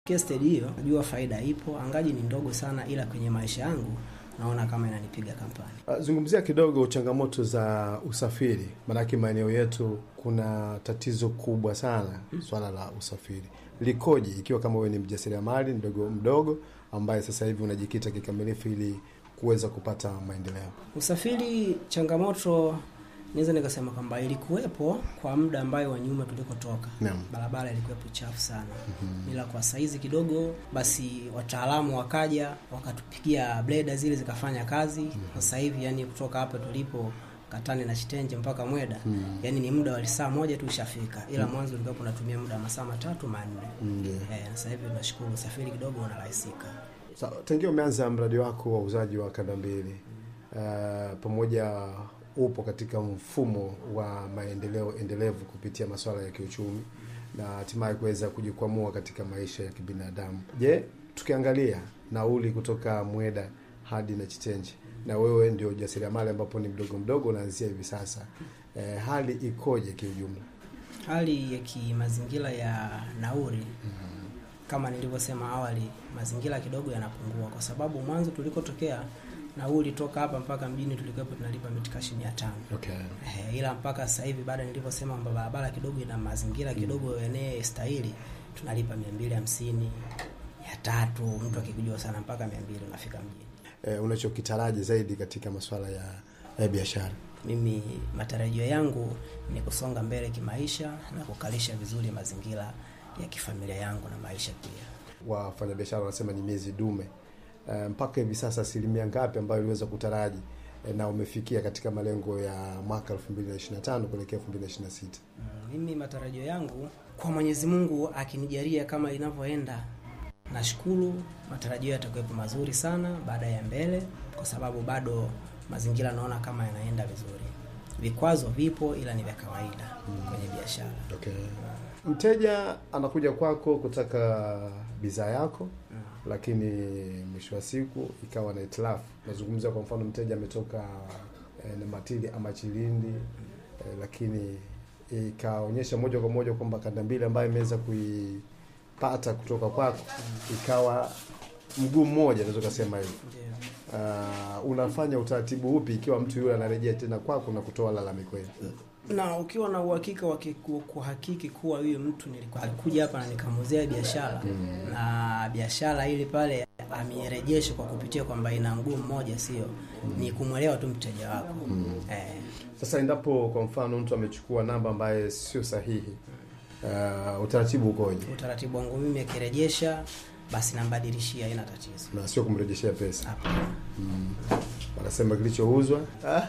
stedi hiyo, najua faida ipo, angaji ni ndogo sana, ila kwenye maisha yangu naona kama inanipiga kampani. Uh, Zungumzia kidogo changamoto za usafiri, maanake maeneo yetu kuna tatizo kubwa sana swala la usafiri. Likoje ikiwa kama wewe ni mjasiriamali mdogo mdogo ambaye sasa hivi unajikita kikamilifu ili kuweza kupata maendeleo? Usafiri changamoto naweza nikasema kwamba ilikuwepo kwa muda ambayo wa nyuma tulikotoka, Naam. barabara ilikuwepo chafu sana ila kwa saizi kidogo basi wataalamu wakaja wakatupigia bleda zile zikafanya kazi. Sasa hivi yani kutoka hapa tulipo Katani na Chitenje mpaka Mweda yani ni muda wa saa moja tu ushafika, ila mwanzo ulikuwa unatumia muda wa masaa matatu manne. Ndio. Eh, sasa hivi tunashukuru usafiri kidogo unarahisika. Sa- Tangia umeanza mradi wako wa uuzaji wa kanda mbili uh, pamoja upo katika mfumo wa maendeleo endelevu kupitia masuala ya kiuchumi na hatimaye kuweza kujikwamua katika maisha ya kibinadamu. Je, tukiangalia nauli kutoka Mweda hadi na Chitenje, na wewe ndio ujasiriamali ambapo ni mdogo mdogo unaanzia hivi sasa, eh, hali ikoje kiujumla? Hali ya kimazingira ya nauri kama nilivyosema awali, mazingira kidogo yanapungua, kwa sababu mwanzo tulikotokea nauli toka hapa mpaka mjini tulikuwa tunalipa mitikashi mia tano Okay. Eh, ila mpaka sasa hivi baada nilivyosema kwamba barabara kidogo ina mazingira kidogo yenye stahili, tunalipa mia mbili hamsini mia tatu mtu akikujua sana mpaka mia mbili unafika mjini. Eh, unachokitaraji zaidi katika masuala ya, ya biashara? Mimi matarajio yangu ni kusonga mbele kimaisha na kukalisha vizuri mazingira ya kifamilia yangu na maisha pia. wafanyabiashara wanasema ni miezi dume. Eh, mpaka hivi sasa asilimia ngapi ambayo iliweza kutaraji eh, na umefikia katika malengo ya mwaka 2025 kuelekea 2026? Mm, Mimi matarajio yangu kwa Mwenyezi Mungu akinijalia kama inavyoenda, nashukuru matarajio yatakuwepo mazuri sana baada ya mbele, kwa sababu bado mazingira naona kama yanaenda vizuri. Vikwazo vipo, ila ni vya kawaida kwenye biashara. Okay. Mteja anakuja kwako kutaka bidhaa yako lakini mwisho wa siku ikawa na itilafu. Nazungumzia kwa mfano, mteja ametoka eh, Namatili ama Chilindi eh, lakini ikaonyesha moja kwa moja kwamba kanda mbili ambayo imeweza kuipata kutoka kwako ikawa mguu mmoja, naweza kusema hivyo. Ndio. Uh, unafanya utaratibu upi ikiwa mtu yule anarejea tena kwako na kutoa lalamiko hili? na ukiwa na uhakika wa kiku- kuhakiki kuwa huyu mtu nilikuwa alikuja hapa na nikamuzea biashara na biashara ili pale amirejeshe kwa kupitia kwamba ina mguu mmoja, sio ni kumwelewa tu mteja wako eh. Sasa endapo kwa mfano mtu amechukua namba ambaye sio sahihi, uh, utaratibu ukoje? Utaratibu wangu mimi akirejesha, basi nambadilishia, haina tatizo. Na sio kumrejeshea pesa, Hapana. wanasema kilichouzwa.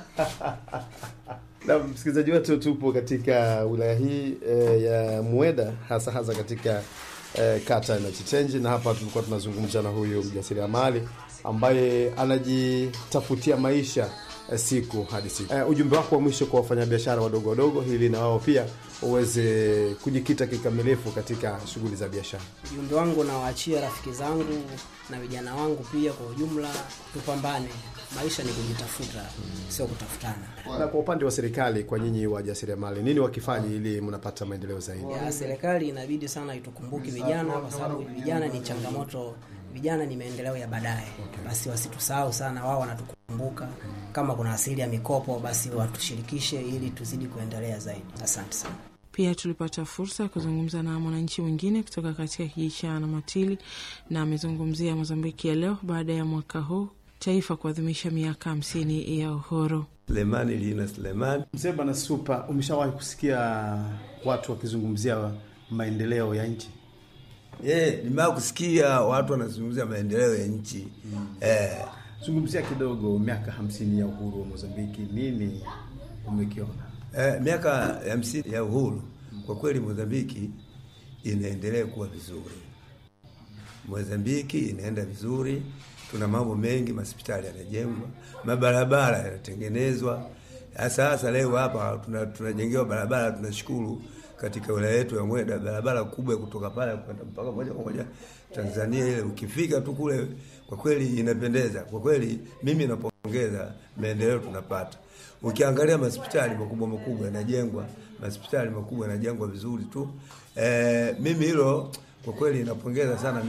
Na msikilizaji wetu, tupo katika wilaya hii eh, ya Mweda, hasa hasa katika eh, kata ya Chitenji, na hapa tulikuwa tunazungumza na huyu mjasiriamali ambaye anajitafutia maisha eh, siku hadi siku. Eh, ujumbe wako wa mwisho kwa wafanyabiashara wadogo wadogo, ili na wao pia uweze kujikita kikamilifu katika shughuli za biashara. Ujumbe wangu nawaachia rafiki zangu na vijana wangu pia kwa ujumla, tupambane. Maisha ni kujitafuta, sio kutafutana. Na kwa upande wa serikali, kwa nyinyi wajasiriamali, nini wakifanya ili mnapata maendeleo zaidi? ya serikali inabidi sana itukumbuki vijana, kwa sababu vijana ni changamoto, vijana ni maendeleo ya baadaye. Basi wasitusahau sana, wao wanatukumbuka. Kama kuna asili ya mikopo, basi watushirikishe ili tuzidi kuendelea zaidi. Asante sana. Pia tulipata fursa ya kuzungumza na mwananchi mwingine kutoka katika kijiji cha Namatili na amezungumzia Mozambiki ya leo baada ya mwaka huu taifa kuadhimisha miaka hamsini ya uhuru. Sulemani Lina Sulemani. Mzee Bwana Supa, umeshawahi kusikia watu wakizungumzia maendeleo ya nchi? Eh, nimewahi kusikia watu wanazungumzia maendeleo ya nchi eh, Zungumzia kidogo miaka hamsini ya uhuru wa Mozambiki, nini umekiona? eh, miaka ya hamsini ya uhuru. Kwa kweli Mozambiki inaendelea kuwa vizuri, Mozambiki inaenda vizuri, tuna mambo mengi, mahospitali yanajengwa, mabarabara yanatengenezwa. Hasa hasa leo hapa tuna- tunajengewa barabara, tunashukuru katika wilaya yetu ya Mweda, barabara kubwa ya kutoka pale kwenda mpaka moja kwa moja Tanzania. Ile ukifika tu kule, kwa kweli inapendeza. Kwa kweli mimi napongeza maendeleo tunapata. Ukiangalia mahospitali makubwa makubwa yanajengwa, mahospitali makubwa yanajengwa vizuri tu. E, mimi hilo kwa kweli napongeza sana